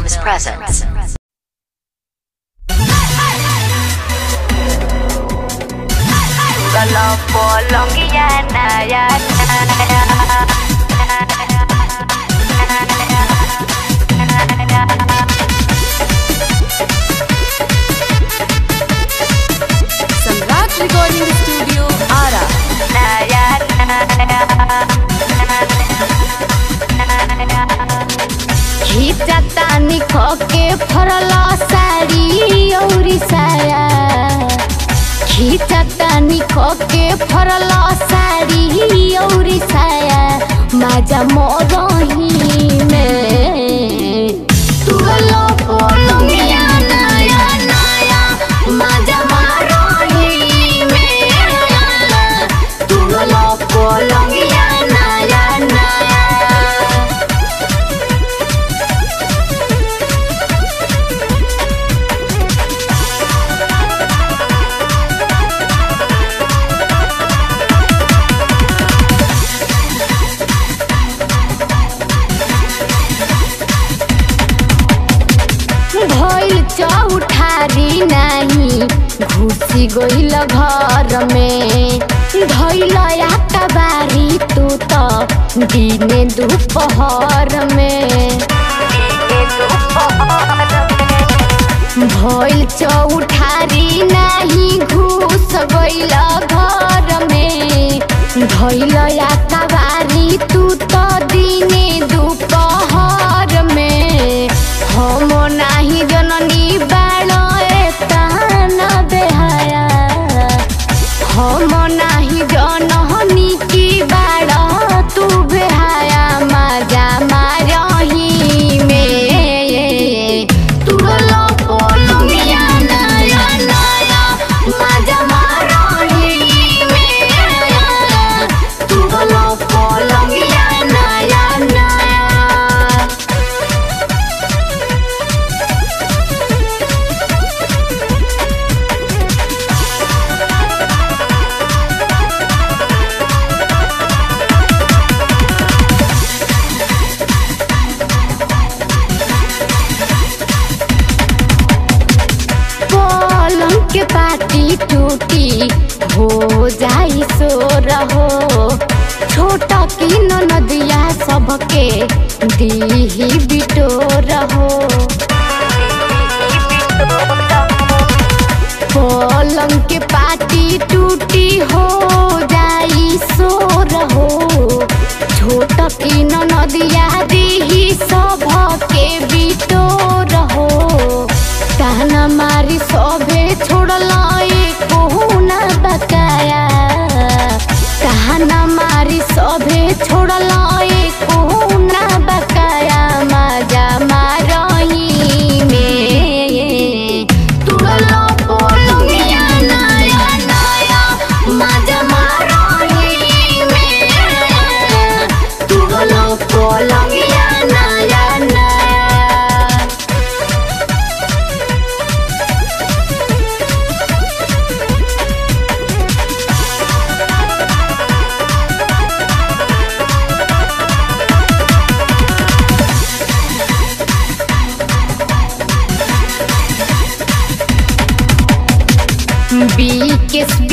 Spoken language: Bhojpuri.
Films presents. Kalau bolong yana yana Samrat recording studio Ara खींचतानी खोके फरला साड़ी औरी साया खींचतानी खोके फरला साड़ी औरी साया माजा मोरही में तू लो पोलो मिया नया नया माजा मारही में तू लो पोलो मिया नया नया भइल चौठारी नाही घुसी गइल घर में धइल बारी तू त दिने दुपहर में भइल चौठारी नाही घुस गइल घर में धइल बारी तू त दिने दुपहर में हम नाही जननी बाळ एतान बेहाया हम नाही जनहनी की बाळ तू बेहाया माजा मारही में तू लो पोलो मिया नया नया माजा मारही में तू लो पोलो मिया नया नया पलंग के पाटी टूटी हो जाई सो रहो छोटा की नदिया सबके दीही बिटो रहो पलंग के पाटी टूटी हो जाई सो रहो छोटा की नदिया दीही सबके बिटो रहो कहना मारी सभे छोड़ला कहू ना बकाया कहना मारी सभे छोड़ला कहू ना बकाया मजा मारही में तुड़लो पोलो मिया नया नया मजा मारही में तुड़लो पोलो मिया नया नया बीकेस